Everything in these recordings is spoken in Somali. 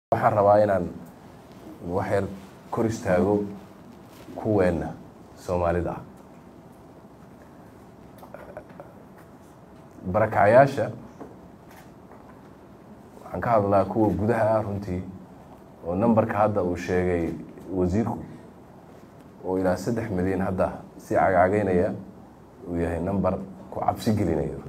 waxaan rabaa inaan wax yar kor istaago kuweenna soomaalida ah barakacayaasha waxaan ka hadlaa kuwa gudaha ah runtii oo numberka hadda uu sheegay wasiirku oo ilaa saddex milyan hadda si cagcageynaya uu yahay number ku cabsi gelinayo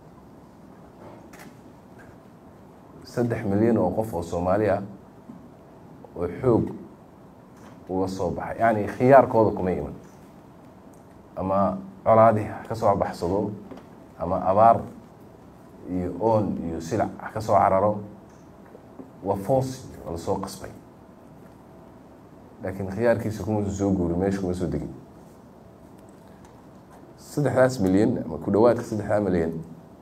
saddex milyan oo qof oo soomaali ah oo xoog uga soo baxay yacni khiyaarkooda kuma iman ama colaadii ha ka soo baxsado ama abaar iyo oon iyo silac ha ka soo cararo waa foos waa la soo qasbay laakiin khiyaarkiisa kuma soo guuri meesha kuma soo degin saddexdaas milyan ama ku dhawaadka saddexdaa milyan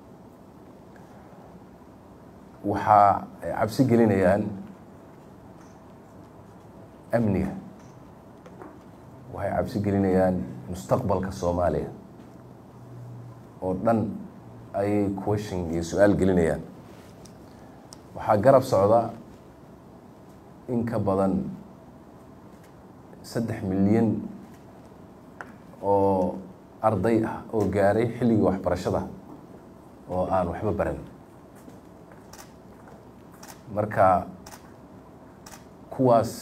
waxaa ay cabsi gelinayaan amniga waxay cabsi gelinayaan mustaqbalka soomaaliya oo dhan ayay question iyo su-aal gelinayaan waxaa garab socda in ka badan saddex milyan oo arday ah oo gaaray xilligii waxbarashada oo aan waxba baran marka kuwaas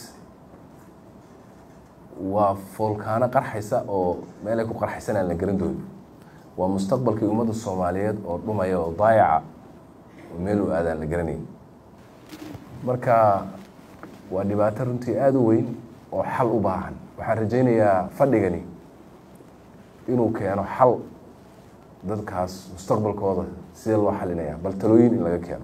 waa foolkaano qarxaysa oo meelay ku qarxaysan aan la garan doonin waa mustaqbalkii ummadda soomaaliyeed oo dhumaya oo daayaca oo meel u aadaan la garanayn marka waa dhibaato runtii aada u weyn oo xal u baahan waxaan rajaynayaa fadhigani inuu keeno xal dadkaas mustaqbalkooda sidee loo xalinaya bal talooyin in laga keeno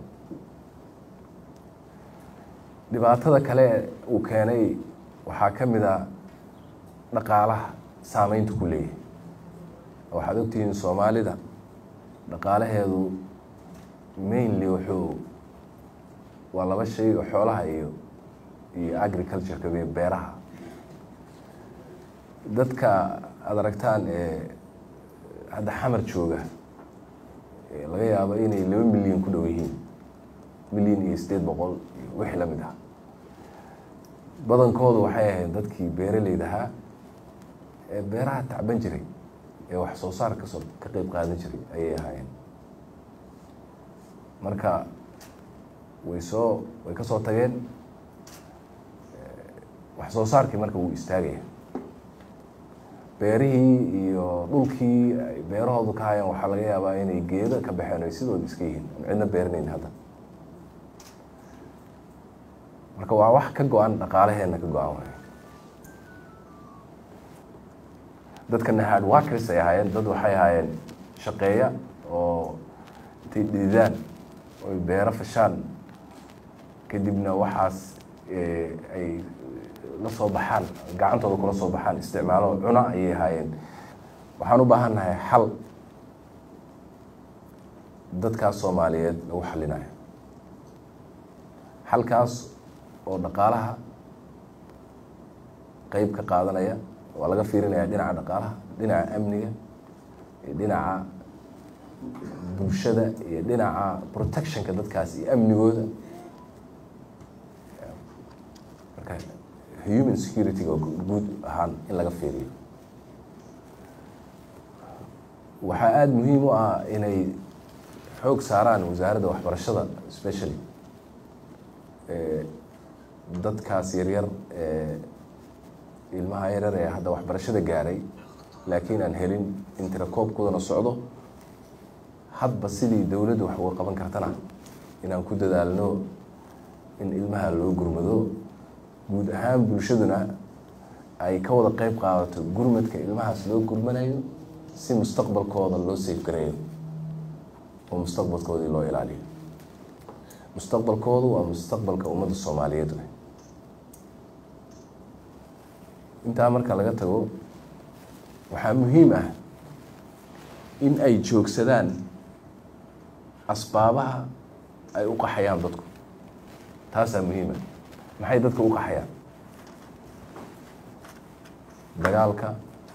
dhibaatada kale uu keenay waxaa ka mid a dhaqaalaha saameynta ku leeyahay waxaad ogtihiin soomaalida dhaqaalaheedu mainly wuxuu waa laba shay oo xoolaha iyo iyo agricultureka iyo beeraha dadka aada aragtaan ee hadda xamar jooga laga yaabo inay laba milyan ku dhow yihiin milyan iyo sideed boqol iyo wixii la mid ah badankoodu waxay ahayd dadkii beeraleyda ahaa ee beeraha tacban jiray ee wax soo saar kasoo ka qeyb qaadan jiray ayay ahaayeen marka way soo way ka soo tageen wax soo saarkii marka wuu istaagaya beerihii iyo dhulkii ay beerahoodu ka hayaan waxaa laga yaabaa inay geedo ka baxeen ay sidooda iska yihiin aan cidna beeranayn hadda marka waa wax ka go-an dhaqaalaheena ka go-an waay dadkana hard workers ay ahaayeen dad waxay ahaayeen shaqeeya oo intay dhididaan oy beero fashaan kadibna waxaas ay la soo baxaan gacantooda kula soo baxaan isticmaalo cuna ayay ahaayeen waxaan u baahan nahay xal dadkaas soomaaliyeed lagu xalinayo xalkaas oo dhaqaalaha qeyb ka qaadanaya waa laga fiirinaya dhinaca dhaqaalaha dhinaca amniga iyo dhinaca bulshada iyo dhinaca protectionka dadkaas iyo amnigooda marka human security-ga guud ahaan in laga fiiriyo waxaa aada muhiim u ah inay xoog saaraan wasaaradda waxbarashada specially dadkaas yaryar ee ilmaha yaryar ee hadda waxbarashada gaaray laakiin aan helin in tirakoobkoodana socdo hadba sidii dowladda wax uga qaban kartana inaan ku dadaalno in ilmaha loo gurmado guud ahaan bulshaduna ay ka wada qeyb qaadato gurmadka ilmahaas loo gurmanayo si mustaqbalkooda loo safgareeyo oo mustaqbalkoodii loo ilaaliyo mustaqbalkoodu waa mustaqbalka ummadda soomaaliyeed wey intaa marka laga tago waxaa muhiim ah in ay joogsadaan asbaabaha ay u qaxayaan dadku taasaa muhiim ah maxay dadka u qaxayaan dagaalka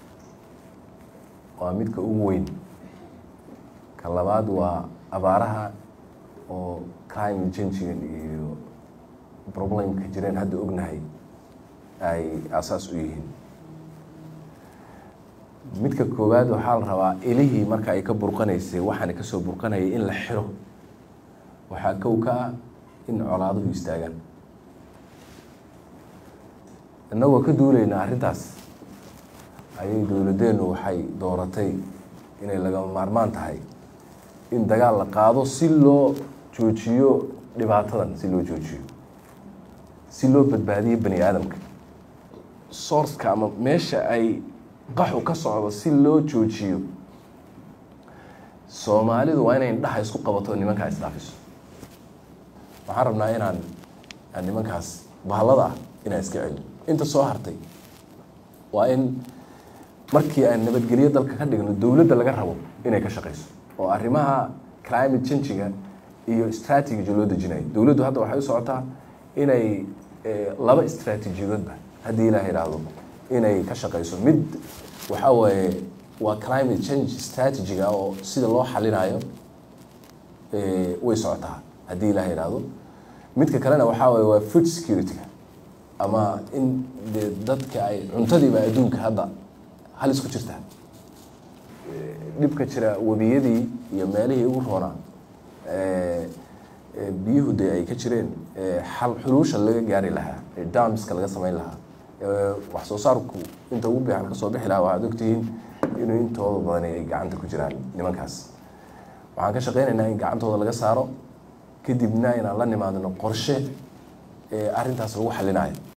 waa midka ugu weyn ka labaad waa abaaraha oo climate changigan iyo problemka jireen hadda ognahay ay asaas u yihiin midka koowaad waxaa la rabaa ilihii marka ay ka burqanaysay waxaana kasoo burqanayay in la xiro waxaa kow ka ah in colaaduhu istaagaan innagoo ka duulayna arrintaas ayay dowladeennu waxay dooratay inay lagama maarmaan tahay in dagaal la qaado si loo joojiyo dhibaatadan si loo joojiyo si loo badbaadiyo bani aadamka sourceka ama meesha ay qaxu ka socdo si loo joojiyo soomaalidu waa inay indhaha isku qabato nimankaa isdhaafiso waxaan rabnaa inaan aan nimankaas bahallada ah inaan iska celin inta soo hartay waa in markii aan nabadgelyo dalka ka dhigno dowladda laga rabo inay ka shaqeyso oo arrimaha climate changiga iyo strategy loo dejinayo dowladdu hadda waxay u socotaa inay laba istraatiijiyadoodba haddii ilaah idhaahdo inay ka shaqeyso mid waxaa waaye waa climate change strategiga oo sida loo xalinayo way socotaa haddii ilaah idhaahdo midka kalena waxaa waaye waa food security-ga ama in de dadka ay cuntadiiba adduunka hadda halis ku jirta dhibka jira webiyadii iyo meelihii ugu roonaa biyuhu de ay ka jireen xal xuluusha laga gaari lahaa damska laga samayn lahaa wax soo saarku inta ugu biixan kasoo bixi lahaa waxaad ogtihiin inuu intooda badan ay gacanta ku jiraan nimankaas waxaan ka shaqeynaynaa in gacantooda laga saaro kadibna inaan la nimaadno qorshe arrintaas lagu xalinayo